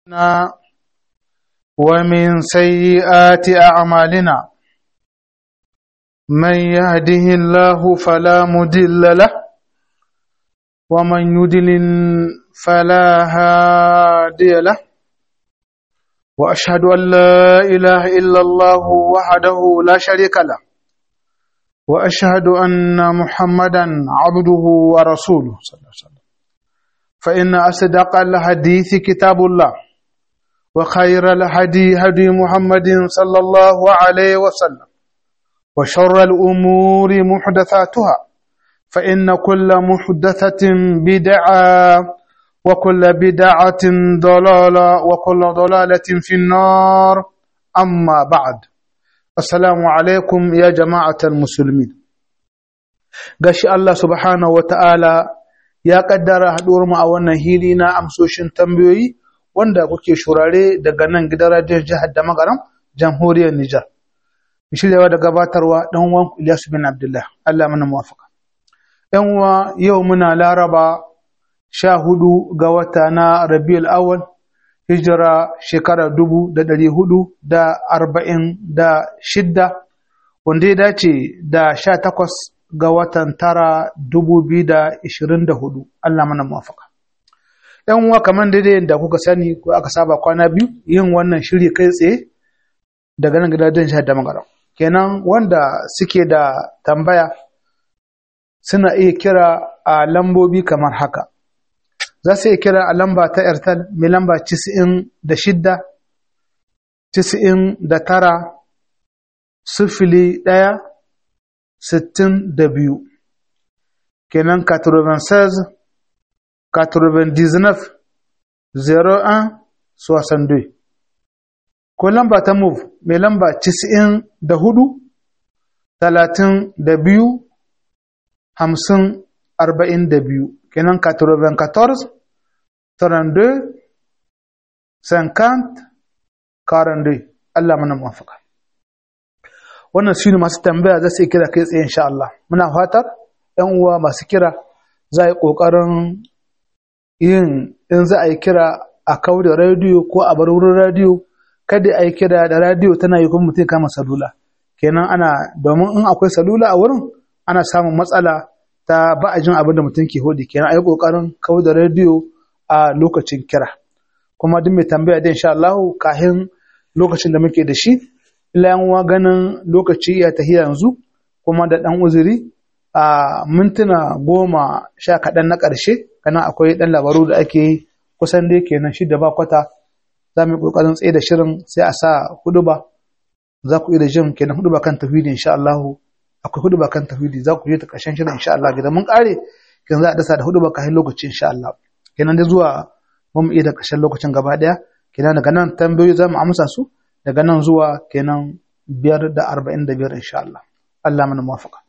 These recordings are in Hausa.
ومن سيئات أعمالنا من يهده الله فلا مدل له ومن يدلل فلا هادي له وأشهد أن لا إله إلا الله وحده لا شريك له وأشهد أن محمدا عبده ورسوله صلى الله عليه وسلم فإن أصدق الحديث كتاب الله وخير الهدي هدي محمد صلى الله عليه وسلم وشر الأمور محدثاتها فإن كل محدثة بدعة وكل بدعة ضلالة وكل ضلالة في النار أما بعد السلام عليكم يا جماعة المسلمين قال الله سبحانه وتعالى ya kaddara haɗuwar mu a wannan hili na amsoshin tambayoyi wanda kuke shurare daga nan gidan radiyon jihar da magaram jamhuriyar Nijar. Shiryawa da gabatarwa ɗan uwan Ilyasu bin Abdullah, Allah mana muwafaka. ‘Yan uwa yau muna laraba sha hudu ga wata na Rabiul Awwal hijira shekara dubu da ɗari hudu da arba'in da shidda wanda ya dace da sha takwas ga watan tara dubu biyu da ishirin da hudu Allah mana muwafaka. ‘Yan uwa kamar daidai da kuka sani ko aka saba kwana biyu yin wannan shiri kai tsaye daga nan gidajen shahar da magaram. Kenan wanda suke da tambaya suna iya kira a lambobi kamar haka. Za su iya kira a lamba ta Airtel mai lamba cisa'in da shidda, cisa'in da tara, sifili ɗaya, sittin da biyu kenan 96 99 01 62 ko lamba ta move mai lamba 94 32 50 42 kenan 94 32 50 42 Allah mana mafaka wannan su ne masu tambaya za su yi kira kai tsaye insha Allah muna fatar ‘yan uwa masu kira za a yi ƙoƙarin yin in za a yi kira a kawo da radiyo ko a bar wurin radiyo kada a yi kira da radiyo tana yi kuma mutum kama salula kenan ana domin in akwai salula a wurin ana samun matsala ta ba a jin abin da mutum ke hodi kenan a yi ƙoƙarin kawo da radiyo a lokacin kira kuma duk mai tambaya da insha Allah kahin lokacin da muke da shi ila ganin lokaci ya tafi yanzu kuma da ɗan uzuri a mintuna goma sha kaɗan na ƙarshe kana akwai ɗan labaru da ake yi kusan dai kenan shi da ba kwata za mu yi ƙoƙarin tsaye da shirin sai a sa hudu ba za ku iya da jin kenan hudu ba kan tafidi insha Allah akwai hudu ba kan tafidi za ku je ta ƙarshen shirin insha Allah gidan mun ƙare kenan za a dasa da hudu ba kafin lokaci insha Allah kenan da zuwa mun iya da ƙarshen lokacin gaba ɗaya kenan daga nan tambayoyi za mu amsa su daga nan zuwa kenan biyar da arba'in da biyar insha Allah Allah mana muwafaka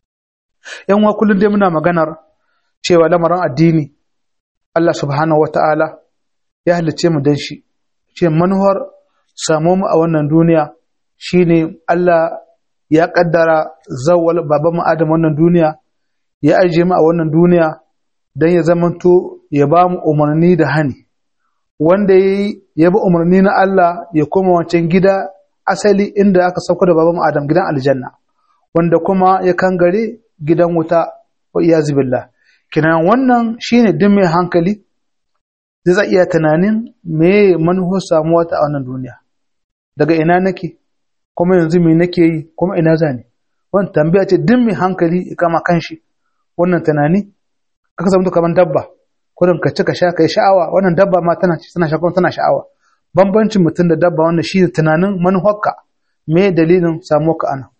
yan wa kullum dai muna maganar cewa lamarin addini Allah subhanahu wata'ala ya halicce mu dan shi ce manuwar samu mu a wannan duniya shine Allah ya kaddara zawwal baban mu Adam wannan duniya ya aje mu a wannan duniya dan ya zamanto ya ba mu umarni da hani wanda ya yi ya bi umarni na Allah ya koma wancan gida asali inda aka sauko da baban Adam gidan aljanna wanda kuma ya kangare gidan wuta wa iyazu billah kinan wannan shine duk mai hankali zai za iya tunanin me manuhar samuwa ta a wannan duniya daga ina nake kuma yanzu me nake yi kuma ina zani wannan tambaya ce duk mai hankali ya kama kanshi wannan tunani kaka zama kamar dabba kurin ka ci ka sha ka yi sha'awa wannan dabba ma tana tana sha kuma tana sha'awa bambancin mutum da dabba wannan shi tunanin manufarka me dalilin samuwa ka ana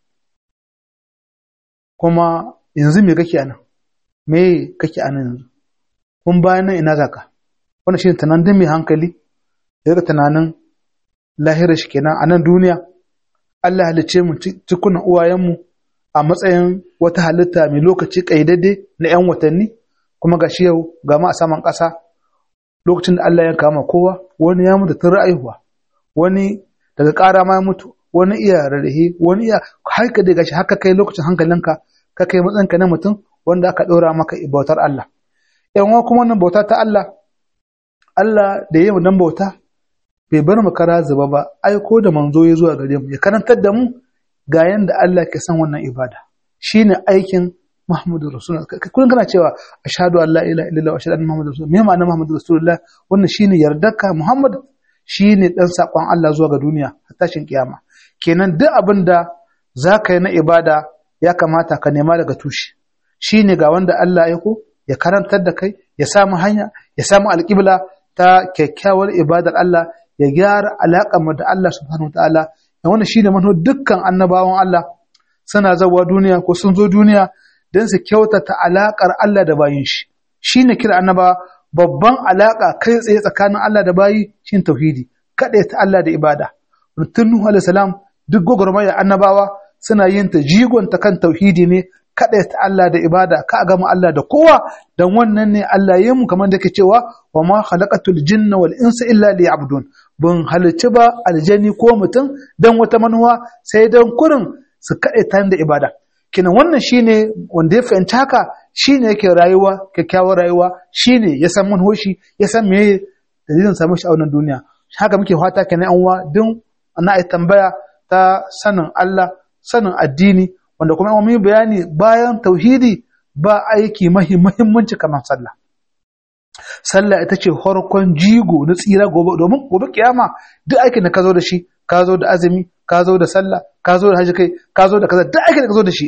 kuma yanzu me kake ana me kake ana yanzu kun bayan nan ina zaka wannan shi tunanin mai hankali daga tunanin lahira shi kenan a nan duniya Allah halicce mu cikunan uwayenmu a matsayin wata halitta mai lokaci ƙaidadde na 'yan watanni kuma ga shi yau ga ma a saman ƙasa lokacin da Allah ya kama kowa wani ya mutu tun ra'ayuwa wani daga ƙara ma ya mutu wani iya rarrahe wani iya har ka daga shi haka kai lokacin hankalinka ka kai matsayinka na mutum wanda aka ɗora maka bautar Allah yan kuma wannan bauta ta Allah Allah da yi dan bauta bai bar mu kara zuba ba aiko da manzo ya zuwa gare mu ya karantar da mu ga yanda Allah ke san wannan ibada shine aikin Muhammadu Rasulullah kullum kana cewa ashhadu an la ilaha illallah wa ashhadu anna Muhammadar Rasulullah me ma'ana Muhammadu Rasulullah wannan shine yardarka Muhammad shine dan sakon Allah zuwa ga duniya har tashin kiyama kenan duk abin da zaka yi na ibada ya kamata ka nema daga tushe shine ga wanda Allah ya ko ya karantar da kai ya samu hanya ya samu alƙibla ta kyakkyawar ibadar Allah ya gyara alaƙar mu da Allah subhanahu wa ta'ala da wannan shine manho dukkan annabawan Allah suna zawa duniya ko sun zo duniya don su kyautata alaƙar Allah da bayin shi shine kira annaba babban alaƙa kai tsaye tsakanin Allah da bayi shine tauhidi kaɗai ta Allah da ibada tun Nuhu alaihi salam duk gwagwarmaya annabawa suna yin ta jigon ta kan tauhidi ne kaɗai ta Allah da ibada ka a gama Allah da kowa don wannan ne Allah ya mu kamar da ke cewa wa ma khalaqatul jinna wal insa illa liya'budun bin halicci ba aljani ko mutum don wata manuwa sai don kurin su kaɗai ta da ibada kinan wannan shine wanda ya fahimci haka shine yake rayuwa kyakkyawar rayuwa shine ya san manhoshi ya san me dalilin samun shi a wannan duniya haka muke fata kenan an wa din ana ai tambaya ta sanin Allah sanin addini wanda kuma mun yi bayani bayan tauhidi ba aiki muhimmanci kamar sallah sallah ita ce farkon jigo na tsira gobe domin gobe kiyama duk aikin da ka zo da shi ka zo da azumi ka zo da sallah ka zo da haji kai ka zo da kaza duk aikin da ka zo da shi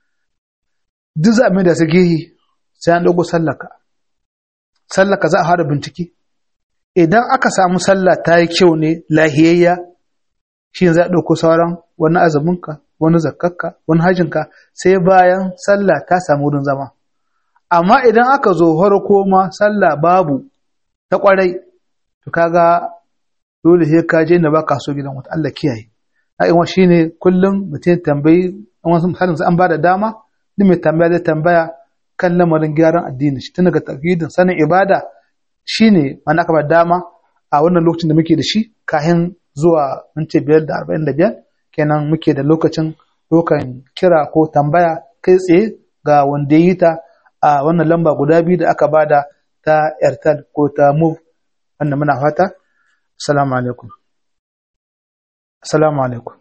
duk za a mai da su gehi sai an dogo sallaka sallaka za a fara bincike idan aka samu sallah ta yi kyau ne lahiyayya shi za a ɗauko sauran wani azuminka wani zakkarka wani hajinka sai bayan sallah ta samu wurin zama amma idan aka zo farko ma sallah babu ta kwarai to kaga dole sai ka je da baka so gidan wata Allah kiyaye ai shine kullum mutum tambayi wasu misalin an ba da dama ni mai tambaya zai tambaya kan lamarin gyaran addini shi tun daga tauhidin sanin ibada shine mana aka ba dama a wannan lokacin da muke da shi kahin zuwa minti biyar da arba'in da biyar kenan muke da lokacin dokan kira ko tambaya kai tsaye ga wanda ya yi ta a wannan lamba guda biyu da aka bada ta airtel ko ta move wanda muna fata assalamu alaikum assalamu alaikum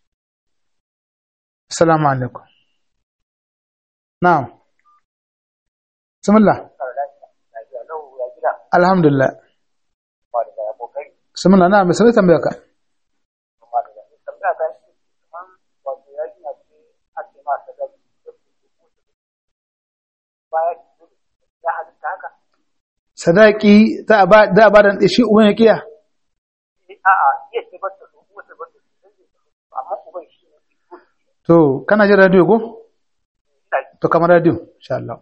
assalamu alaikum na'am bismillah alhamdulillah bismillah na'am sai tambaya ka sadaki za a ba da ba da shi uban ya kiya a'a iya ce ba ta so uwa ta ba ta so amma uban shi ne to kana jin radio ko to kamar radio insha Allah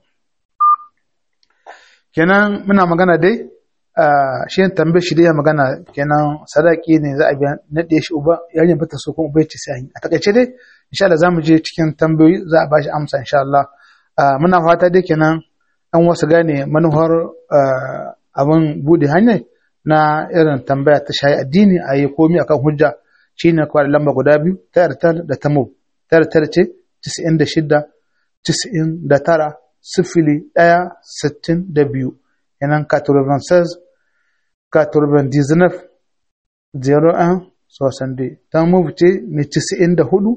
kenan muna magana dai shi ne tambaye shi dai ya magana kenan sadaki ne za a biya naɗe shi uba yarin bata so kuma ubai ce sai a takaice dai insha Allah zamu je cikin tambayoyi za a bashi amsa insha Allah muna fata dai kenan an wasu gane manuhar abin bude hanyar na irin tambaya ta shayi addini a yi komi akan hujja shine kawai lamba guda biyu ta yartar da ta mub ta yartar ce 96 99 sifili ɗaya sittin da biyu yanan 96 99 01 62 ta mub ce mai 94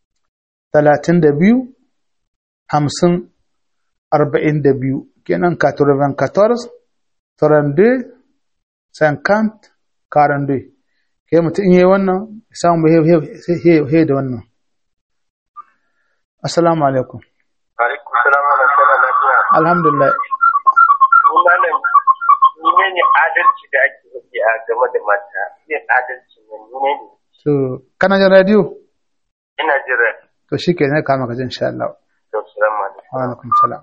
32 50 arba'in da biyu kenan 94 32 50 42 ke mutum in yi wannan samun he da wannan assalamu alaikum alaikum salam wa rahmatullahi lafiya alhamdulillah malam ne ne adalci da ake nufi a game da mata yin adalci ne ne ne so kana jin radio ina jira to shi ke ne kama ka jin insha Allah to salamu alaikum wa alaikum salam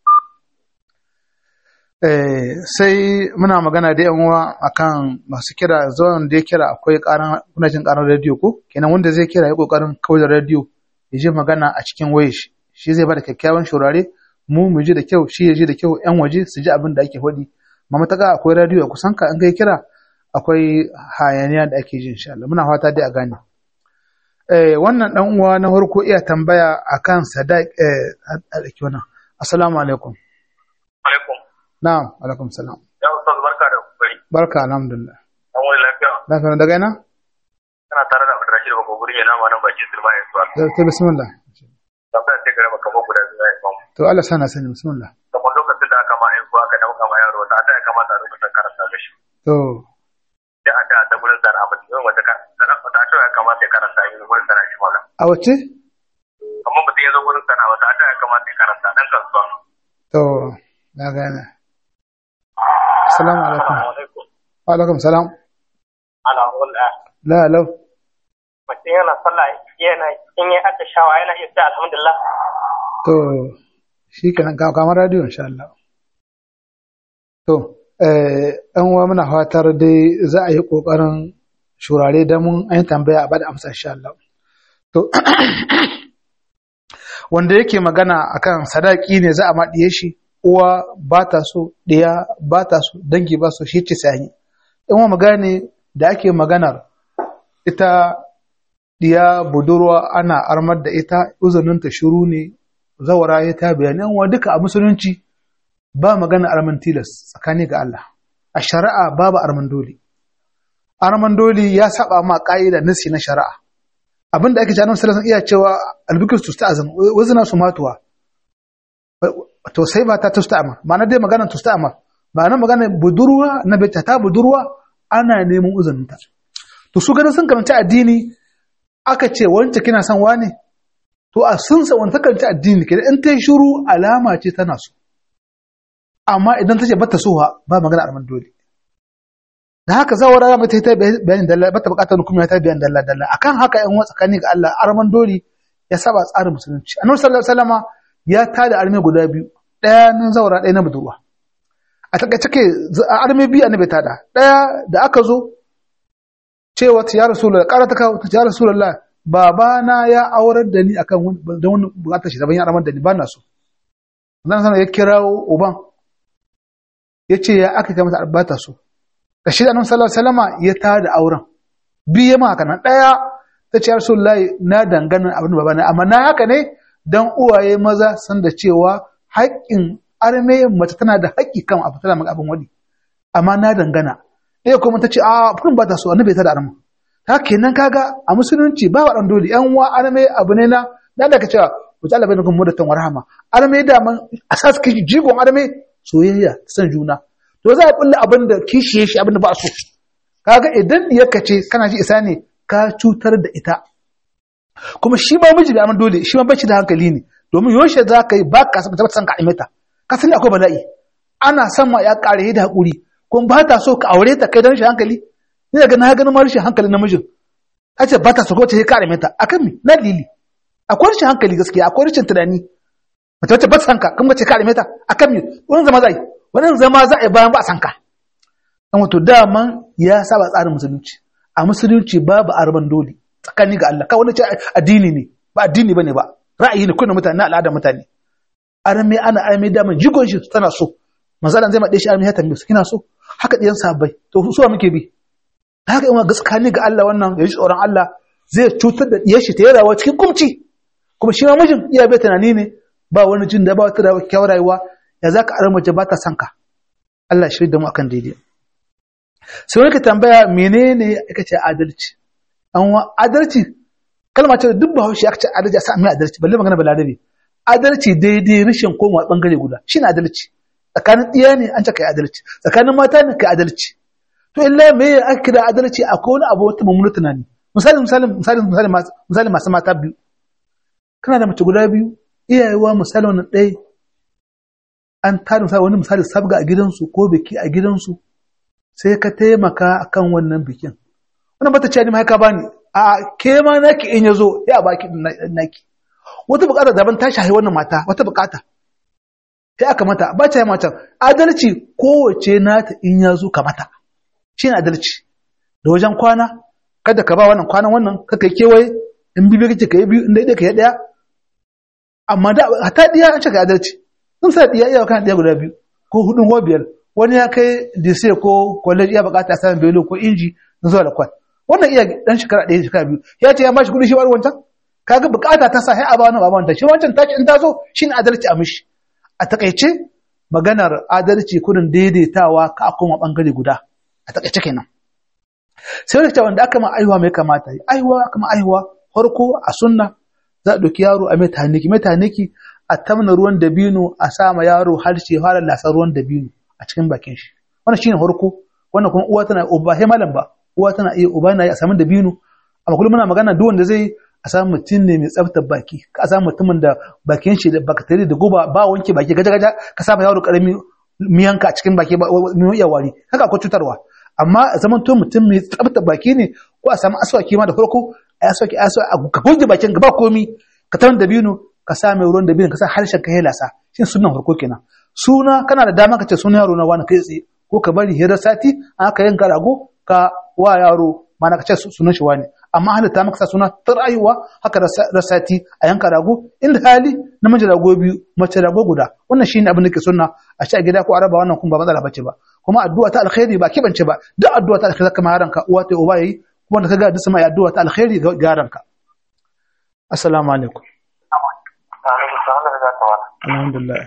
sai muna magana da yan uwa akan masu kira zuwan da ya kira akwai karan kuna jin karan radio ko kenan wanda zai kira ya kokarin kauda radio ya ji magana a cikin wayar shi shi zai bada kyakkyawan shurare mu mu ji da kyau shi ya ji da kyau yan waje su ji abin da ake faɗi ma mataka akwai radio a kusan ka in kai kira akwai hayaniya da ake ji insha Allah muna fata dai a gane eh wannan dan uwa na farko iya tambaya akan sadaq eh a dake wannan assalamu alaikum alaikum na'am alaikum salam ya ustaz barka da kokari barka alhamdulillah an wani lafiya lafiya daga ina kana tare da Abdurrashid ba goguri yana ma nan bakin sirma ya zuwa to bismillah tambaya sai gare maka muku da zuwa imam to Allah sana sani bismillah kamar lokacin da aka ma aiko aka dauka ma yaro ta ta ya kamata a rubuta karanta mishi to da aka ta gurin sana a mutum wata ka sana wata ta ya kamata ya karanta yi gurin sana shi wannan a wace amma mutum ya zo gurin sana wata ta ya kamata ya karanta dan kasuwa to na gane assalamu alaikum alaikum wa alaikum salam ala wala la lau mutum yana sallah yana in ya addashawa yana iya sai alhamdulillah to shi kenan ka kamar radio insha Allah to eh an wa muna fatar dai za a yi kokarin shurare da mun an tambaya a bada amsa insha Allah to wanda yake magana akan sadaki ne za a maɗiye shi uwa ba ta so ɗiya ba ta so dangi ba so shi ce sai in wa magane da ake maganar ita ɗiya budurwa ana armar da ita uzuninta shiru ne zawara ya ta bayani wa duka a musulunci ba magana arman tilas tsakani ga Allah a shari'a babu arman dole arman dole ya saba ma ka'ida nasi na shari'a abinda ake cewa sallallahu iya cewa albikir tusta'zan wazna su matuwa to sai ba ta tusta'ma ma'ana dai magana tusta'ma ma'ana magana budurwa na bata ta budurwa ana neman uzuninta to su ganin sun karanta addini aka ce wance kina son wane to a sun sa wani takarci addini kenan in ta yi shuru alama ce tana so amma idan ta ce bata so ba magana arman dole da haka zawara mata ta bayanin dalla bata bukatar hukumi ta bayanin dalla dalla akan haka yan wa tsakani ga Allah arman dole ya saba tsarin musulunci annabi sallallahu alaihi wasallama ya tada arme guda biyu daya nan zawara daya na budurwa a takaice ke arme biyu annabi tada daya da aka zo cewa ya rasulullah karata ka ya rasulullah babana ya aurar da ni akan da wani bukatar shi daban ya ramar da ni ba na so dan sana ya kirawo uban ya ce ya aka kai mata albata so da shi da annabi sallallahu alaihi wasallama ya tada auren biye ma haka nan daya ta ce rasulullahi na dangana abin babana amma na haka ne dan uwaye maza san da cewa haƙƙin arme mace tana da haƙƙi kan abu tana maka abin wani amma na dangana ɗaya kuma ta ce a furin ba ta so annabi ta da arma ta kenan kaga a musulunci ba wa dole yan wa arme abu ne na da da ka cewa ku ta alabai nukun mudatan wa rahama arme da man asas kishi jigon arme soyayya san juna to za a kulle abin da kishiye shi abin da ba so kaga idan diyarka ce kana ji isa ne ka cutar da ita kuma shi ba miji da aman dole shi ma bashi da hankali ne domin yaushe za ka yi ba ka san san ka imeta ka sani akwai bala'i ana son ma ya kare da hakuri kuma ba ta so ka aure ta kai da rashin hankali ni daga na ganin ma rashin hankali namijin ta ce ba ta so ko ta kare mata akan mi na lili akwai rashin hankali gaskiya akwai rashin tunani mata wacce ba ta sanka kuma ce kare mata akan mi wani zama za yi wani zama za a yi bayan ba a sanka dan wato daman ya saba tsarin musulunci a musulunci babu arban dole tsakani ga Allah kawai ce addini ne ba addini bane ba ra'ayi ne kuna mutane na al'adar mutane arme ana arme daman jigon shi tana so mazalan zai maɗe shi arme ya tambaye su kina so haka ɗiyan sabai to suwa muke bi haka yawan gaskani ga Allah wannan ya ji tsoron Allah zai cutar da ɗiyar shi ta yi rawa cikin kumci kuma shi ma mijin iya bai tunani ne ba wani jin da ba wata da kyawar rayuwa ya za ka arar mace ba ta son ka Allah shi da mu akan daidai sai wani ka tambaya menene aka ce adalci an wa adalci kalma ce da duk ba haushi aka ce adalci a sa mai adalci balle magana balarabe adalci daidai rashin komawa bangare guda shine adalci tsakanin ɗiya ne an ce kai adalci tsakanin mata ne kai adalci to illa me ya aka kira adalci akwai wani abu wata mummuna tunani misali misali misali misali misali masu mata biyu kana da mace guda biyu iyayewa misali wannan ɗaya an tada misali wani misali sabga a gidansu ko biki a gidansu sai ka taimaka akan wannan bikin wannan bata ce ni ma ka bani a ke ma naki in yazo ya baki naki wata bukata daban ta shahi wannan mata wata bukata sai aka mata ba ta mata adalci kowace nata in ya zo ka mata shi ne adalci da wajen kwana kada ka ba wannan kwanan wannan kaka yi kewaye in bibi kake ka yi biyu in daidai ka yi ɗaya amma da hata ɗiya an ce ka adalci in sa ɗiya iya kan ɗiya guda biyu ko hudun ko biyar wani ya kai dise ko college iya bukata samun belo ko inji na zuwa da kwan wannan iya dan shekara ɗaya shekara biyu ya ce ya ba shi kuɗi shi ba wancan kaga bukata ta sa sai a ba wannan ba wancan shi wancan tashi in ta zo shi ne adalci a mishi a takaice maganar adalci kudin daidaitawa ka a koma bangare guda a takaice kenan sai wani cewa wanda aka ma aihuwa mai kamata yi aihuwa aka ma aihuwa farko a sunna za a ɗauki yaro a mai taniki mai taniki a tamna ruwan dabino a sa ma yaro harshe fara lasar ruwan dabino a cikin bakin shi wannan shine farko wannan kuma uwa tana uba sai malam ba uwa tana iya uba na yi a samu dabino amma kullum muna magana duk wanda zai a samu mutum ne mai tsaftar baki ka samu mutumin da bakin shi da bakteri da guba ba wanke baki gaja gaja ka sa ma yaro karami miyanka a cikin baki ba miyan iya wari haka akwai cutarwa amma zaman to mutum mai tsabta baki ne ko a samu aswaki ma da farko a aswaki a aswaki ka goge bakin ka ba komi ka tawon dabino ka sa mai ruwan dabino ka sa harshen ka helasa shin sunan farko kenan suna kana da dama ka ce sunan yaro na wani kai tsaye ko ka bari hirar sati an aka yanka rago ka wa yaro mana ka ce sunan shi wani amma halitta maka sa suna ta rayuwa haka da sati a yanka rago inda hali namiji rago biyu mace rago guda wannan shine abin da ke sunna a ci a gida ko araba wannan kuma ba matsala bace ba kuma addu'a ta alkhairi ba kibance ba duk addu'a ta alkhairi kamar yaranka uwa ta uba yayi kuma da kaga duk sama addu'a ta alkhairi ga yaranka assalamu alaikum alhamdulillah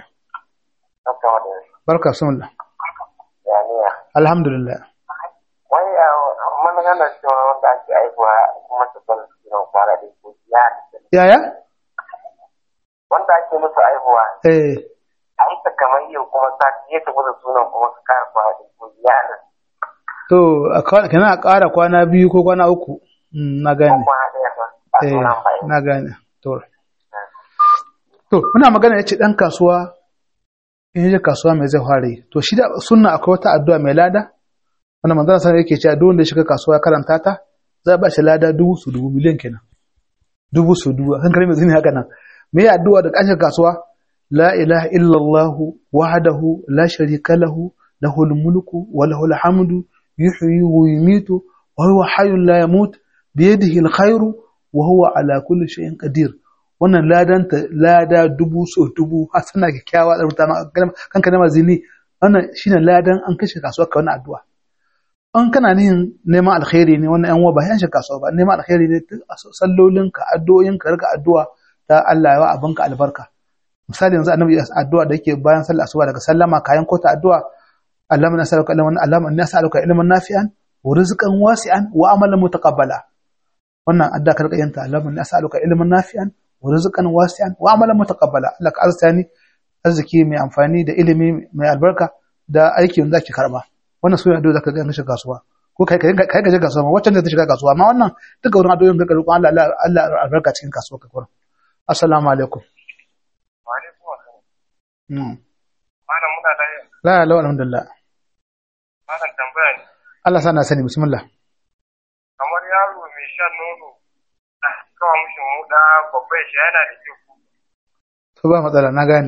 barka sunna alhamdulillah wai mun gana cewa wanda ake aihuwa kuma su kan su kwana da ko ya yaya wanda ake musu aihuwa eh aika kamar yau kuma sati ya tafi da sunan kuma su kara kwana da ko ya to a kwana kana a ƙara kwana biyu ko kwana uku Mm, na gane kwana ɗaya ba a eh sunan bai na gane to to muna magana yace dan kasuwa in je kasuwa mai zai fara yi to shi da sunna akwai wata addu'a mai lada wanda manzon sallallahu yake cewa duk wanda ya shiga kasuwa ya karanta ta za a ba shi lada dubu su dubu miliyan kenan dubu su dubu kan kare mai zini haka nan me ya addu'a da kashin kasuwa la ilaha illallah wahdahu la sharika lahu lahul mulku wa lahul hamdu yuhyi wa yumitu wa huwa hayyun la yamut bi yadihi alkhairu wa huwa ala kulli shay'in qadir wannan ladan ta lada dubu so dubu hasana kyakkyawa da rubuta kanka na mazini wannan shine ladan an kashe kasuwa ka wannan addu'a an kana nihin neman alkhairi ne wannan yan uwa ba yan shi kasuwa ba neman alkhairi ne sallolin ka addu'o'in ka rika addu'a ta Allah ya wa abinka albarka misali yanzu annabi addu'a da yake bayan sallar asuba daga sallama kayan kota addu'a Allahumma nas'aluka ilman Allahumma inni as'aluka ilman nafi'an wa rizqan wasi'an wa amalan mutaqabbala wannan addu'a ka rika yanta Allahumma inni as'aluka ilman nafi'an wa rizqan wasi'an wa amalan mutaqabbala Allah ka arzani arziki mai amfani da ilimi mai albarka da aiki wanda zaki karba wannan suna addu'a zaka ga shiga kasuwa ko kai kai kai ga shiga kasuwa wacce zai shiga kasuwa amma wannan duka wurin addu'o'in ga roƙon Allah Allah Allah albarka cikin kasuwa ka kurin assalamu alaikum wa alaikum assalam mm malam muna da la la alhamdulillah malam tambaya ne Allah sana sani bismillah kamar yaro mai shan nono da kawo mishi muda babban shi yana da kyau to ba matsala na gane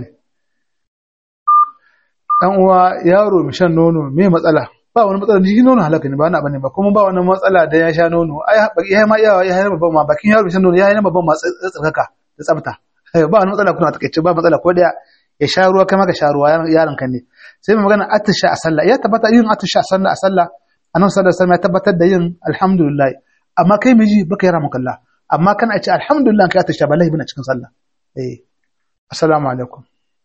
dan uwa yaro mai shan nono me matsala ba wani matsala shi nono halaka ne ba na bane ba kuma ba wani matsala da ya sha nono ai ya ma iya ya yi babban ma bakin yaro mai shan nono ya yi na babban ma tsarkaka da tsafta ba wani matsala kuna takaice ba matsala ko daya ya sha ruwa kai ma ka sha ruwa yaron kan ne sai mu magana atisha a sallah ya tabbata yin atisha a sallah a sallah annabi sallallahu alaihi wasallam ya tabbatar da yin alhamdulillah amma kai miji baka yara mukalla amma kana ce alhamdulillah kai atisha ba lahi bane cikin sallah eh assalamu alaikum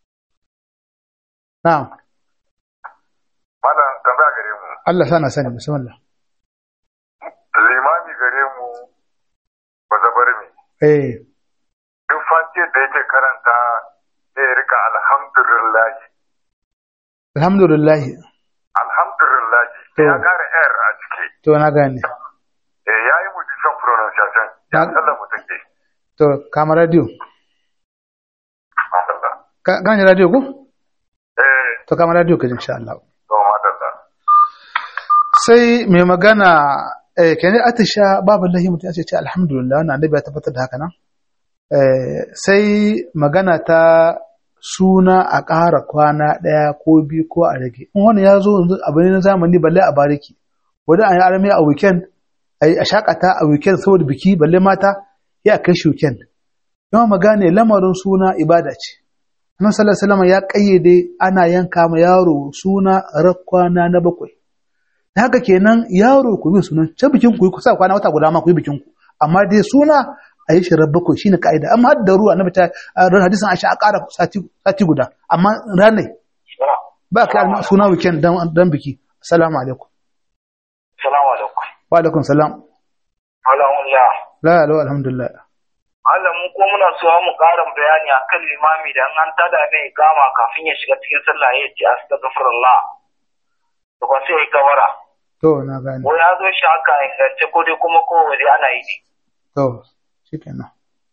na'am malam tambaya gare mu Allah sana sani bismillah limami gare mu ba zabar mi eh duk fatiyar da yake karanta zai rika alhamdulillah alhamdulillah alhamdulillah To. ya kara r a ciki to na gane eh yayi mu different pronunciation ya Na- sallah mu take to kama radio madalla ka gane radio ko eh to kama radio ka ji insha Allah to madalla sai mai magana eh kene atisha babu lahi mutum ya ce ce alhamdulillah wannan annabi ya tabbatar da haka nan eh sai magana ta suna a ƙara kwana ɗaya ko biyu ko a rage in wani ya zo yanzu abu ne na zamani balle a bariki wani an yi arami a weekend a yi a shakata a weekend saboda biki balle mata ya kai shi weekend yawan magane lamarin suna ibada ce annabi sallallahu alaihi wasallam ya kayyade ana yanka ma yaro suna rakwana na bakwai da haka kenan yaro ku yi sunan can bikin ku yi kusa kwana wata guda ma ku yi bikin ku amma dai suna a yi shi bakwai shine ka'ida amma har da ruwa annabi ta a ran hadisin Aisha a ƙara sati sati guda amma ranai ba ka yi suna weekend dan dan biki assalamu alaikum assalamu alaikum wa alaikum salam Alhamdulillah. la la alhamdulillah Allah mu ko muna so mu ƙarin bayani akan limami da an tada mai gama kafin ya shiga cikin sallah ya ce astaghfirullah. To ba sai ya kabara. to na gane Ko ya zo shi haka ingance ko dai kuma ko wani ana yi ne. to shikenan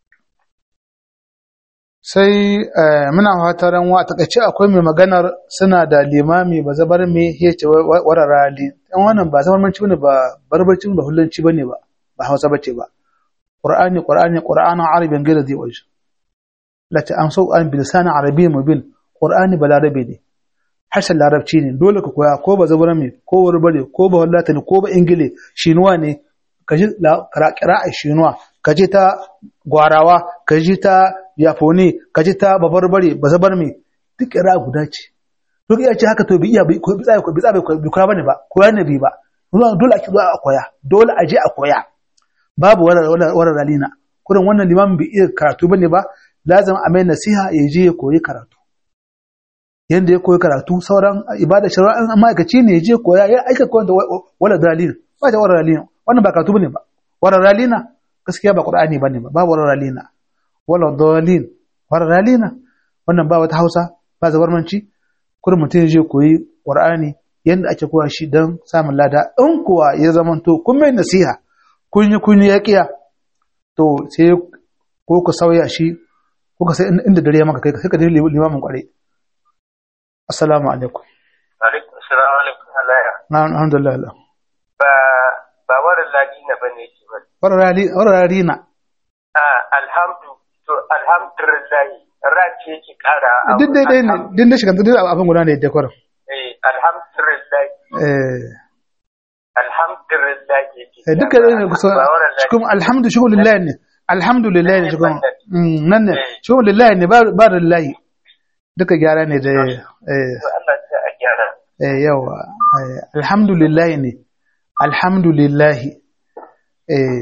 sai eh, muna fataran wa takaice akwai mai maganar suna da limami ba zabar me ya ce wararali dan wannan ba zabar manci bane ba barbarci ba hullanci bane ba ba hausa bace ba qur'ani qur'ani qur'anan arabin gaira zai waje lati an so an bilisanin arabi mubin qur'ani ba larabe ne harshen larabci ne dole ka koya ko ba zabar me ko warbare ko ba wallata ne ko ba ingile shinuwa ne ka ji kira'a shinuwa ka ji ta gwarawa ka ji ta yafone ka ji ta babarbare ba zabar me duk kira guda ce duk iya ce haka to bi iya bi ko bi tsaya ko bi tsaya ko bi koya bane ba koya ne bi ba dole ake zuwa a koya dole a je a koya babu wara ralina kurin wannan limamin bai iya karatu bane ba lazim a mai nasiha ya je ya koyi karatu yanda ya koyi karatu sauran ibada shari'a an ma'aikaci ne ya je koya ya aika koyar da wala dalilin ba da wara dalilin wannan ba karatu bane ba wara dalina gaskiya ba qur'ani bane ba babu wara dalina wala dalil wara dalina wannan ba wata Hausa ba zabarmanci kurin mutum ya je koyi qur'ani yanda ake koya shi don samun lada in kuwa ya zamanto kun mai nasiha kun yi kun yi yaƙiya to sai ko ku sauya shi ko ka sai inda dare maka kai sai ka dai limamin kware assalamu alaikum Alaikum salam alaikum alaya. na alhamdulillah Ba ba warin ladina bane yake ba. wararali wararali na Ah alhamdu to alhamdulillah ran ce yake kara. a duk dai dai ne duk da shiga duk abin guda ne da kwarin Eh alhamdulillah eh alhamdulillah yake. eh, duka dai ne kusa Ba warin ladina. cikin alhamdu shukrulillahi ne alhamdulillah ne cikin Mm, nan ne Eh. shukrulillahi ne ba ba lillahi duka gyara ne da eh Allah ya a gyara. eh yawa eh, alhamdulillah ne alhamdulillah eh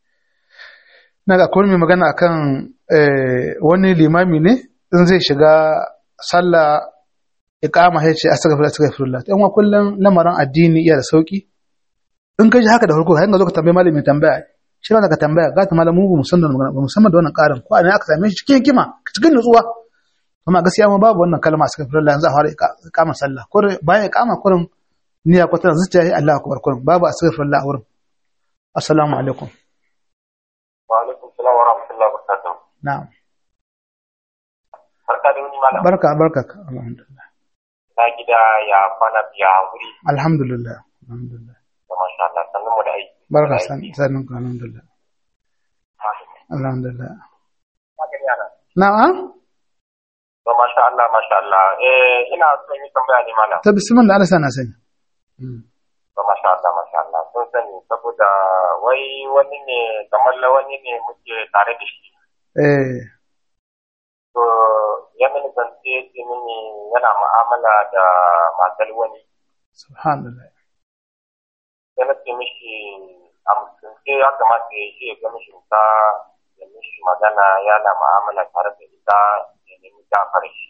na ga akwai mai magana akan eh, wani limami ne in zai shiga sallah iqama ya ce astaghfirullah astaghfirullah dan wa kullun lamarin addini iya da sauki in ka ji haka da farko har ga zo ka tambaye malami tambaya shi ba ka tambaya ga ta malamu ba musamman da magana ba musamman da wannan karin ko ne aka same shi cikin hikima cikin nutsuwa amma gaskiya ma babu wannan kalma astaghfirullah yanzu a fara iqama sallah ko bayan iqama kurin niyya ko tana zuciya yi Allahu akbar kurin babu astaghfirullah a wurin assalamu alaikum Wa alaikum salam wa rahmatullahi wa barakatuh. na'am Barka da wani malam. barka barka alhamdulillah Na gida ya kwana biya wuri alhamdulillah alhamdulillah da masha Allah sannan mu da aiki. barka Da san aiki. sanin ku alhamdulillah alhamdulillah Haka ne ana. na'am To masha Allah masha Allah. Eh ina son yi tambaya ne malam. ta bismillah Allah sana sani Mm. To masha Allah masha Allah. Sun sani saboda wai wani ne kamar la wani ne muke tare da shi. eh To ya mini zance ya ce mini yana mu'amala da matar wani. subhanallah Sai na ce mishi a mutunce ya kamata ya je ya ga mishi ta ya mishi magana yana mu'amala tare da ita ya nemi gafar shi.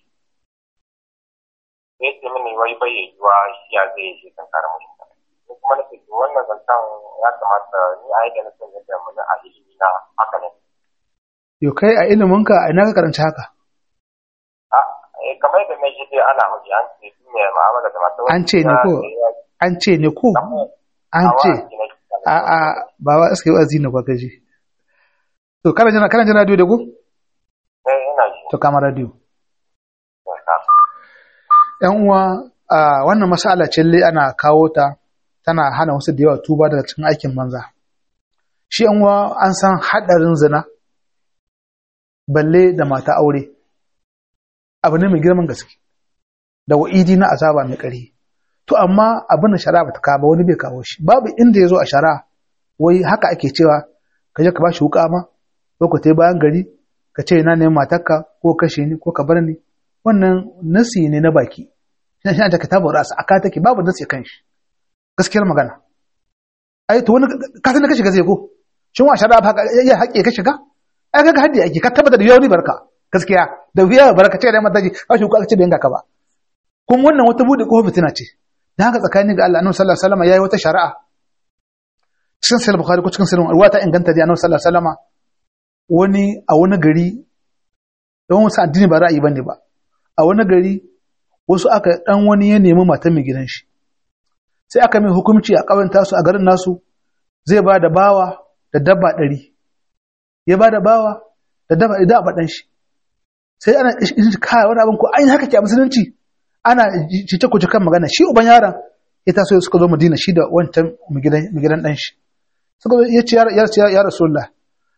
Sai ce mini wai bai yiwuwa shi ya zai je kan kare mishi. Ni kuma na ce to wannan zancen ya kamata ni a yadda na san yadda muni a ilimi na haka ne. yo kai a iliminka a ina ka karanci haka A eh, kamar yadda na ji dai ana hudu an ce duk mai mu'amala da matar An ce ne ko? an ce ne ko an ce a a ba wa iska yi wazi ne kwa gaji to kana jina kana jina radio da ku Eh, ina ji. to kama radio Eh, yan uwa a wannan masala ce lai ana kawo ta tana hana wasu da yawa tuba daga cikin aikin banza shi yan uwa an san hadarin zina balle da mata aure abu ne mai girman gaske da wa'idi na azaba mai ƙari to amma abin da shari'a bata kawo ba wani bai kawo shi babu inda ya zo a shari'a wai haka ake cewa ka je ka ba shi wuka ma ko ka tai bayan gari ka ce ina ne matarka ko kashe ni ko ka bar ni wannan nasi ne na baki shi shi ta kitabu rasa aka take babu nasi kan shi gaskiyar magana ai to wani ka san da ka shiga zai ko shin wa shari'a haka ya haƙe ka shiga ai kaga haddi ake ka tabbata da yawani barka gaskiya da wuya barka ce da mata ji ba shi ko aka ce bai ka ba kuma wannan wata bude ko fitina ce dan haka tsakani ga Allah annabi sallallahu alaihi wasallam yayi wata shari'a cikin sahih bukhari ko cikin sahih ruwa ta inganta da annabi sallallahu alaihi wasallama wani a wani gari don wasu addini ba ra'ayi bane ba a wani gari wasu aka dan wani ya nemi matan mai gidan shi sai aka mai hukunci a ƙauyen tasu a garin nasu zai ba da bawa da dabba ɗari ya ba da bawa da dabba idan a baɗan shi sai ana kaya wani abin ko ainihin haka ke a musulunci ana cice kuce kan magana shi uban yaron ya taso suka zo madina shi da wancan mai gidan ɗan shi suka ya ce ya rasulullah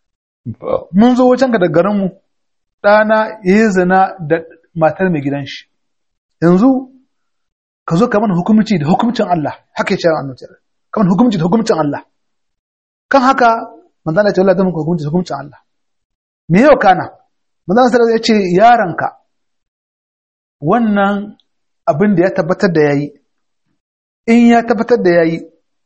mun zo wajen ka da garinmu ɗana ya yi zina da matar mai gidan shi yanzu ka zo ka mana hukumci da hukumcin Allah haka ya ce an annabi ka mana hukumci da hukumcin Allah kan haka manzo Allah ya ce Allah zai hukumci da hukumcin Allah me yau kana manzo Allah ya ce yaranka wannan abin da ya tabbatar da yayi in ya tabbatar da yayi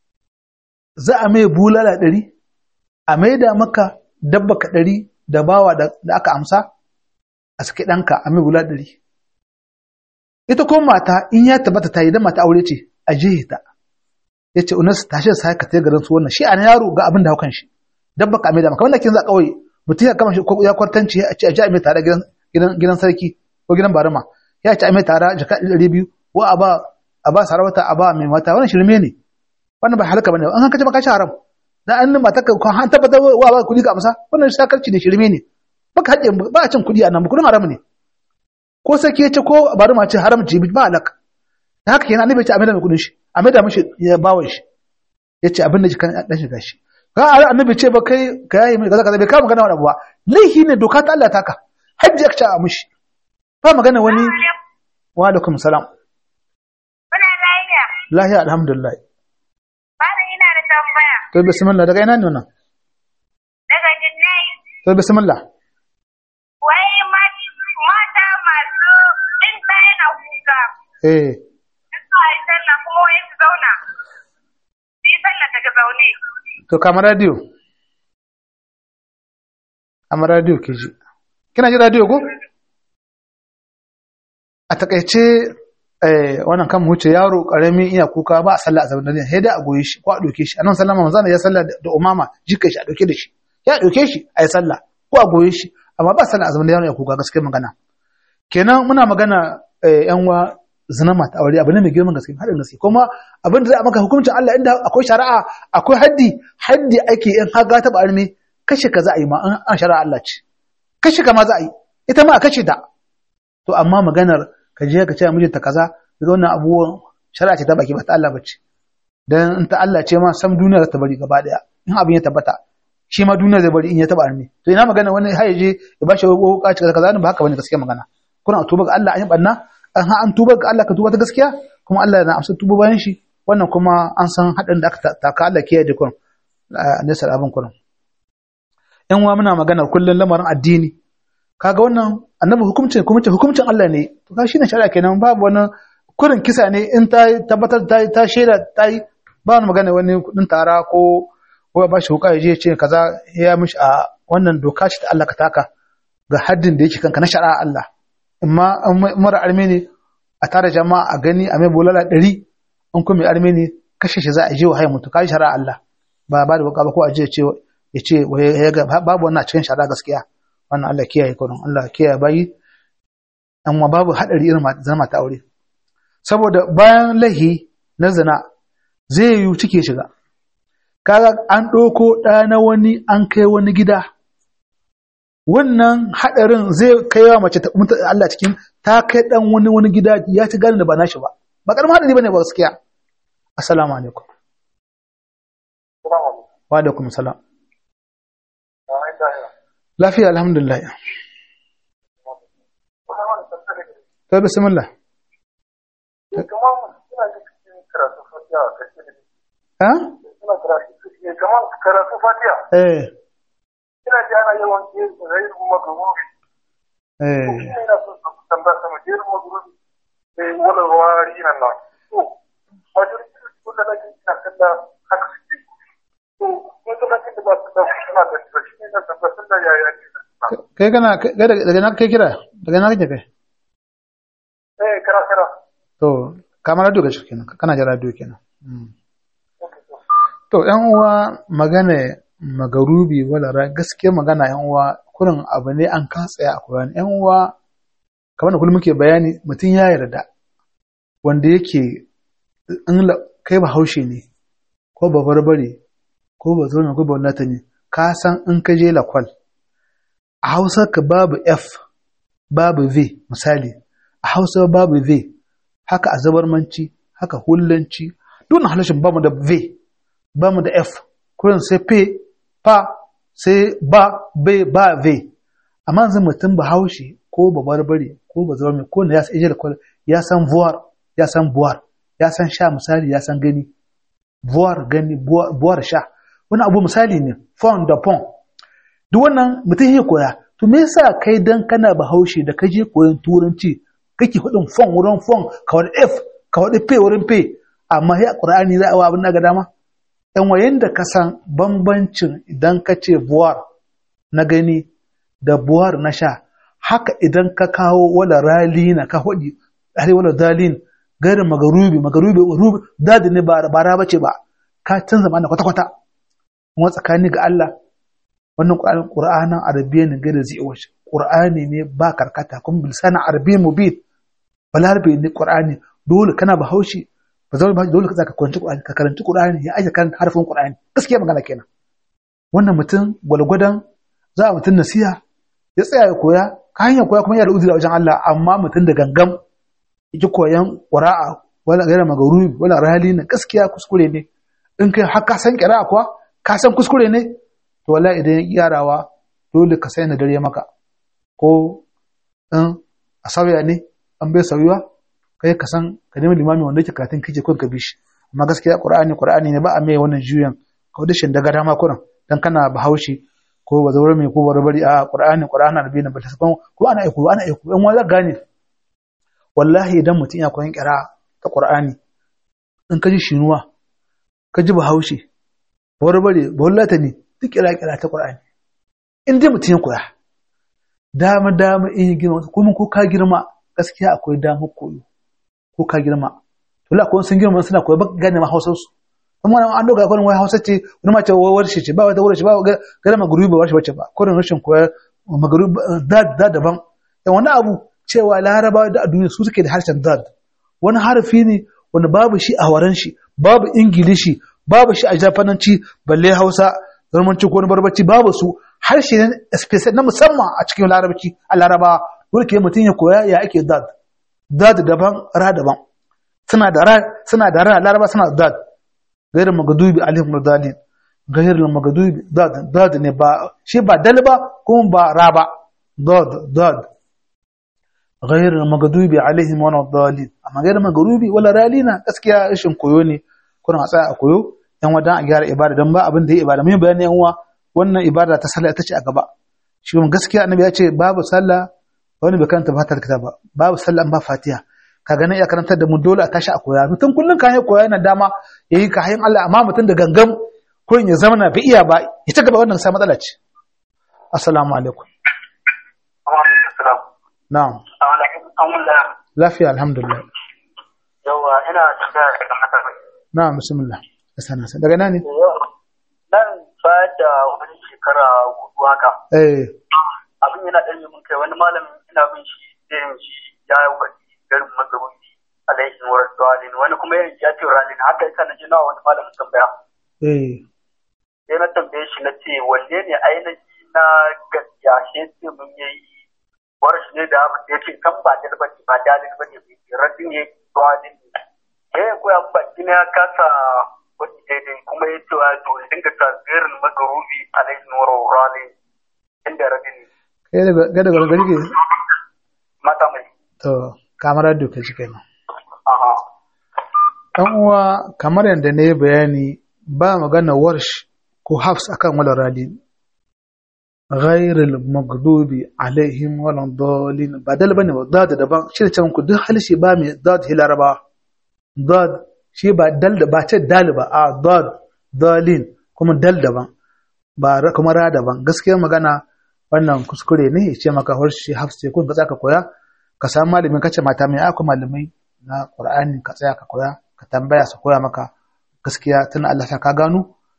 za a mai bulala ɗari a maida maka dabba ka ɗari da bawa da aka amsa a saki ɗanka a mai bulala ɗari ita ko mata in ya tabbata ta yi dan mata aure ce a jihe ta ya ce unas tashi da sai ka ta garin su wannan shi a yaro ga abin da haukan shi dabba ka mai da maka wanda kin za kawai mutum ya kama shi ko ya kwartanci ya ce a ji a mai tare gidan gidan sarki ko gidan barama ya ce a mai tare jaka ɗari biyu ko a ba a ba sarauta a ba mai mata wannan shirme ne wannan ba halaka bane an kace maka shi haram dan an mata ka an tabbata wa ba kuɗi ka amsa wannan shakarci ne shirme ne baka haɗe ba a cin kuɗi a nan kuɗin haram ne ko sake ce ko bari ma ce haram ce ba alaka da haka kenan annabi ya ce a maida mai kudin shi a maida mishi ya bawa shi ya ce abin da shi kan dan shiga shi ga annabi ce ba kai ka yayi mai kaza kaza bai kama magana wani abu ba laihi ne doka ta Allah ta ka hajji aka ce a mishi ba magana wani wa alaikum salam Kuna lafiya? lahiya alhamdulillah Bani ina da tambaya. to bismillah daga ina ne wannan Daga Jinnai, to bismillah wai mata masu in ta yana kuka. eh Su a yi sallah kuma wai su zauna. Su yi sallah daga zaune. to kama radio kama radio ke ji kina ji radio ko a takaice eh wannan kan wuce yaro karami iya kuka ba a sallah a zaman dare sai dai a goye shi ko a doke shi annabi sallama manzo ya sallah da umama jika shi a doke da shi ya doke shi a yi sallah ko a goye shi amma ba sallah a zaman dare ya kuka gaskiya magana kenan muna magana eh yan wa zina mata aure abu ne mai girman gaske hadin gaske kuma abin da za a maka hukuncin Allah inda akwai shari'a akwai haddi haddi ake in haga ta arme kashe ka za a yi ma an shari'a Allah ce kashe ka ma za a yi ita ma a kashe ta to amma maganar ka je ka ce mijinta kaza daga wannan abubuwan shari'a ce ta baki ba ta Allah bace dan in ta Allah ce ma sam duniya za ta bari gaba daya in abin ya tabbata shi ma duniya zai bari in ya taba arme to ina magana wani har je ya bashi wuka ce kaza kaza ba haka bane gaskiya magana kuna tuba ga Allah an yi banna an ha an tuba ga Allah ka tuba ta gaskiya kuma Allah na amsa tuba bayan shi wannan kuma an san haɗin da aka taka Allah kiyaye da kun nesa abin kun yan uwa muna magana kullun lamarin addini kaga wannan annabi hukuncin kuma hukuncin Allah ne to ka shine shari'a kenan babu wani kurin kisa ne in ta tabbatar ta ta shaida ta yi ba wani magana wani kudin tara ko ko ba shi huka ya je ce kaza ya mishi a wannan doka ce ta Allah ka taka ga haddin da yake kanka na shari'a Allah amma mara arme ne a tara jama'a a gani a mai bulala ɗari in kuma mai arme ne kashe shi za a je wa haya mutu kai shari'a Allah ba ba da ba ko a je ce ya ce babu wannan a cikin shari'a gaskiya wannan Allah kiyaye kurin Allah kiyaye bayi amma babu hadari irin zama ta aure saboda bayan lahi na zina zai yi cike shiga kaga an ɗauko ɗa na wani an kai wani gida wannan hadarin zai kai wa mace ta Allah cikin ta kai dan wani wani gida ya ci gani da ba nashi ba ba karamin hadari bane ba gaskiya assalamu alaikum wa alaikum salam lafiya alhamdulillah to bismillah ha karatu fatiha eh ina ji ana yawan yin zai kuma gaba eh ina so su tambaya sama je mu guru eh wala wari nan nan to wajen ko da nake ina kalla haka suke to ko da nake da ba da suna da shi ne da tabbatar da yaya ne kai kana kai daga na kai kira daga na kake kai eh kara kara to kamar radio ga shi kenan kana jira radio kenan To, ‘yan uwa magana magarubi wala ra gaskiya magana ‘yan uwa kurin abu ne an katsa a Kur'ani. ‘Yan uwa, kamar da kullum muke bayani mutum ya yarda wanda yake in la- kai ba haushe ne, ko ba barbare, ko ba zo ko ba wallata ne, ka san in ka je lakwal. A Hausa ka babu F, babu V misali, a Hausa babu V, haka a zabarmanci, haka hullanci, duk halashin bamu da V. ba mu da F, kurin sai P, pa, sai ba, B, ba, V. Amma yanzu mutum ba haushi ko ba barbare ko ba zama mai ko na ya san ijiyar kwal ya san vuwar, ya san buwar, ya san sha misali ya san gani. Buwar gani, buwar buwar sha. Wani abu misali ne, fon da pon. Duk wannan mutum ya koya. To me yasa kai dan kana ba haushi da ka je koyon turanci kake hudin fon wurin fon ka wani F ka wani P wurin P amma ya Qur'ani za a wa abin da ga dama. ‘yan wayan da ka san bambancin idan ka ce buwar na gani da buwar na sha, haka idan ka kawo wala ralina ka hudi, hari wala dalin, garin magarubi, magarubi, rubi, dadi ne ba ra bace ba, ka canza mana kwata-kwata. Kuma tsakani ga Allah, wannan ƙur'anin ƙur'anin arabiya ne gada zai wace, ƙur'ani ne ba karkata, kuma bilsana arabiya mubin, balarabe ne ƙur'ani, dole kana bahaushe, ba zama ba dole ka karanci Qur'ani ka karanci Qur'ani ya aje kan harfin Qur'ani gaskiya magana kenan wannan mutum gwalgwadon za a mutum nasiha ya tsaya ya koya ka hanyar koya kuma yana da uzuri a wajen Allah amma mutum da gangam yake koyan qira'a wala gaira magarubi wala rali na gaskiya kuskure ne in kai har ka san qira'a kuwa ka san kuskure ne to wallahi idan ya yarawa dole ka sai na dare maka ko in a sauya ne an bai sauyuwa kai ka san ka nemi limami wanda yake karatun kike kun ka bi shi amma gaskiya qur'ani qur'ani ne ba a mai wannan juyan ka da shin daga dama kuran dan kana bahaushe ko ba zaure mai ko barbari a qur'ani qur'ani na bin bata san ko ana aiko ana aiko dan wani gane wallahi idan mutum ya koyan kira ta qur'ani in ka ji shinuwa ka ji bahaushe barbare ballata ne duk kira kira ta qur'ani in dai mutum ya koya dama dama in yi girma kuma ko ka girma gaskiya akwai damar koyo ko ka girma to la ko sun girma suna koyi ba gane ma hausar su kuma wani an doga kwanin wai hausa ce wani mace wai warshe ce ba wata warshe ba gane magarubi ba warshe bace ba kwanin rashin koyar magarubi da da daban dan wani abu cewa larabawa da a duniya su suke da harshen dad wani harfi ne wani babu shi a waran shi babu ingilishi babu shi a jafananci balle hausa zamanci ko wani barbaci babu su harshe ne special na musamman a cikin larabci a larabawa dole ke mutum ya koya ya ake dad dad daban ra daban suna da ra suna da ra laraba suna da dad gairin magadubi alif murdalin gairin magadubi dad dad ne ba shi ba dal ba kuma ba ra ba dad dad gairin magadubi alaihim wa dalin amma gairin magadubi wala ralina gaskiya rashin koyo ne kuna a tsaya a koyo yan wadan a gyara ibada dan ba abin da ya ibada mun bayani yan uwa wannan ibada ta sallah ita ce a gaba shi gaskiya annabi ya ce babu sallah wani bai karanta fatar kitaba babu sallah ba fatiha kaga nan ya karantar da mu dole a tashi a koya mutum kullun kan ya koya yana dama yayi ka hayin Allah amma mutum da gangam ko ya zama na bi iya ba ya ta gaba wannan sai matsala ce assalamu alaikum na'am lafiya alhamdulillah yawa ina tambaya daga haka na'am bismillah sana daga nan ne nan ba da wani shekara hudu haka eh abin yana ɗan yi mun kai wani malamin ina bin shi irin shi ya yi wani garin magarubi alaihin wa rasulalin wani kuma yin ya ce ralin haka yasa na ji nawa wani malamin tambaya eh sai na tambaye shi na ce wanne ne ainihi na gaskiya shi ya ce mun yi warashi ne da ya ce kan ba dalil ba ba dalil ba ne radin ne ralin ne ya yi koya baki na ya kasa wani daidai kuma ya ce wa to ya dinga tasirin magarubi alaihin wa rasulalin inda radin ne kai daga ga daga gari ke mata mai to kamar da ke cike nan aha dan uwa kamar yadda na yi bayani ba magana warsh ko hafs akan wala rali ghairil maghdubi alaihim wala dalin ba dal bane ba dad daban shi da ku duk halshi ba mai dad hilaraba dad shi ba dal da ba ce dal ba a dad dalin kuma dal daban ba ra- kuma ra daban gaskiyar magana wannan kuskure ne ya ce maka warshi hafs ce kun ka tsaka koya ka samu malamin kace mata mai akwai malamai na Qur'ani ka tsaya ka koya ka tambaya su koya maka gaskiya tun Allah sa ka gano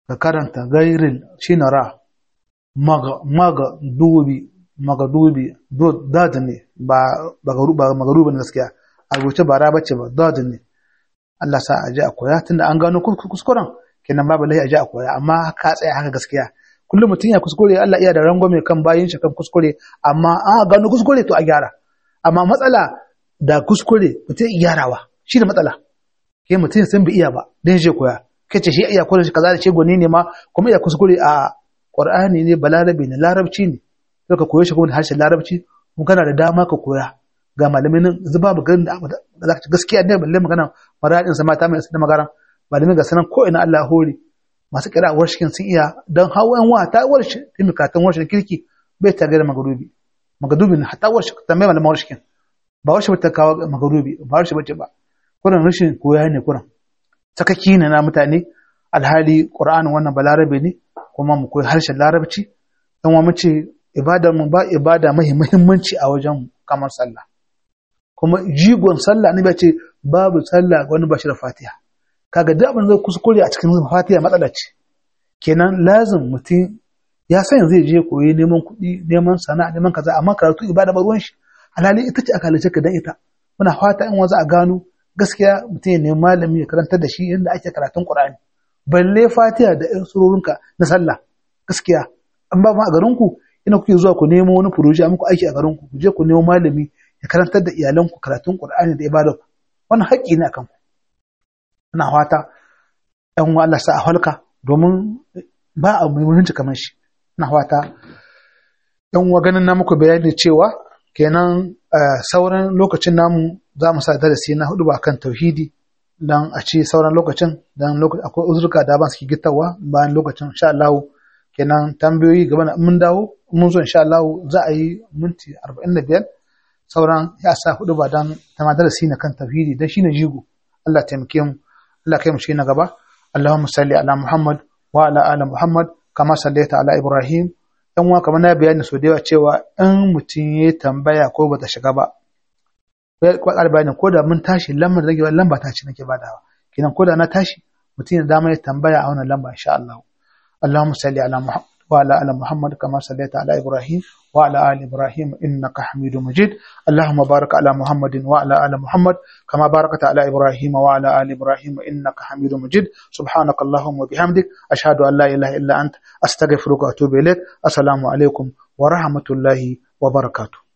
ka karanta gairil shine ra maga maga dubi maga dubi dad ne ba ba magaruba ne gaskiya a rubuce ba ra bace ba dad ne Allah sa a ji a koya tunda an gano kuskuren kenan babu lahi a ji a koya amma ka tsaya haka gaskiya kullum mutum ya kuskure Allah iya da rangwame kan bayin shi kan kuskure amma an gano kuskure to a gyara amma matsala da kuskure mutum ya gyarawa shi da matsala ke mutum sun bi iya ba dan je koya kace shi iya koyar kaza da ce goni ne ma kuma iya kuskure a Qur'ani ne balarabi ne larabci ne ka koyo shi kuma da harshen larabci kuma kana da dama ka koya ga malamin nan zuba maganin da za ka gaskiya ne balle magana maradin sa mata mai da magana malamin ga sanan ko ina Allah hore masu kira warshikin sun iya dan hawan wa ta warshi timikatan warshin kirki bai ta ga magarubi magarubi ne hatta warshi ta mai malamin warshikin ba warshi ba ta kawo magarubi ba warshi bace ba kuran rashin koya ne kuran sakaki ne na mutane alhali qur'anin wannan balarabe ne kuma mu koyi harshen larabci dan wa mu ce ibadar mu ba ibada mai muhimmanci a wajen kamar sallah kuma jigon sallah ne ce babu sallah wani bashi da fatiha kaga duk abin zai kuskure a cikin fatiha matsala ce kenan lazim mutum ya san zai je koyi neman kuɗi neman sana'a neman kaza amma karatu ibada ba ruwan shi alhali ita ce aka halice ka dan ita muna fata in wanzu a gano gaskiya mutum ya nemi malami ya karantar da shi yadda ake karatun qur'ani balle fatiha da irin surorinka na sallah gaskiya an ba ma a garinku ina kuke zuwa ku nemo wani furoji a muku aiki a garinku ku je ku nemo malami ya karantar da iyalanku karatun Qur'ani da ibada wannan haƙƙi ne akan ku ina fata ɗan wa Allah sa a halka domin ba a muhimmanci kamar shi ina fata ɗan wa ganin na muku bayani cewa kenan sauran lokacin namu za mu sa darasi na hudu ba kan tauhidi dan a ci sauran lokacin dan akwai uzurka da ban suke gittawa bayan lokacin insha Allah kenan tambayoyi gaba na mun dawo mun zo insha Allah za a yi minti 45 sauran ya sa hudu ba dan tama darasi na kan tauhidi dan shine jigo Allah taimake mu Allah kai mu shi na gaba Allahumma salli ala Muhammad wa ala ali Muhammad kama sallaita ala Ibrahim dan wa kamar na bayani so da yawa cewa in mutum ya tambaya ko bata shiga ba ko bayanin ko da mun tashi lambar da rage lamba ta ce nake badawa kenan ko da na tashi mutum ya dama ya tambaya a wannan lamba insha Allah اللهم صل على محمد وعلى ال محمد كما صليت على ابراهيم وعلى ال ابراهيم انك حميد مجيد اللهم بارك على محمد وعلى ال محمد كما باركت على ابراهيم وعلى ال ابراهيم انك حميد مجيد سبحانك اللهم وبحمدك اشهد ان لا اله الا انت استغفرك واتوب اليك السلام عليكم ورحمه الله وبركاته